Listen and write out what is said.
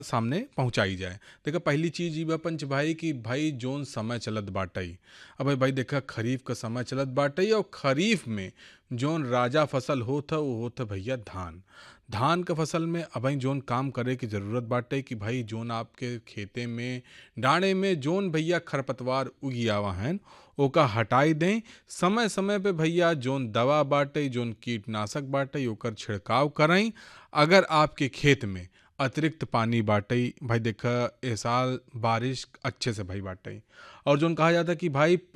सामने पहुंचाई जाए देखा पहली चीज ई बा पंच भाई कि भाई जोन समय चलत बाटई अब भाई देखा खरीफ का समय चलत बाटई और खरीफ में जोन राजा फसल होत ह वो होत ह भैया धान धान क फसल में अबही जोन काम करे की जरूरत बाटे कि भाई जोन आपके खेते में डाँड़े में जोन भैया खरपतवार उगियावा हैं ओका हटाई दें समय समय पे भैया जोन दवा बाटे जोन कीटनाशक बाटे ओकर छिड़काव करें अगर आपके खेत में अतिरिक्त पानी बाटई भाई देखा ए साल बारिश अच्छे से भई बाटई और जोन कहा जाता कि भाई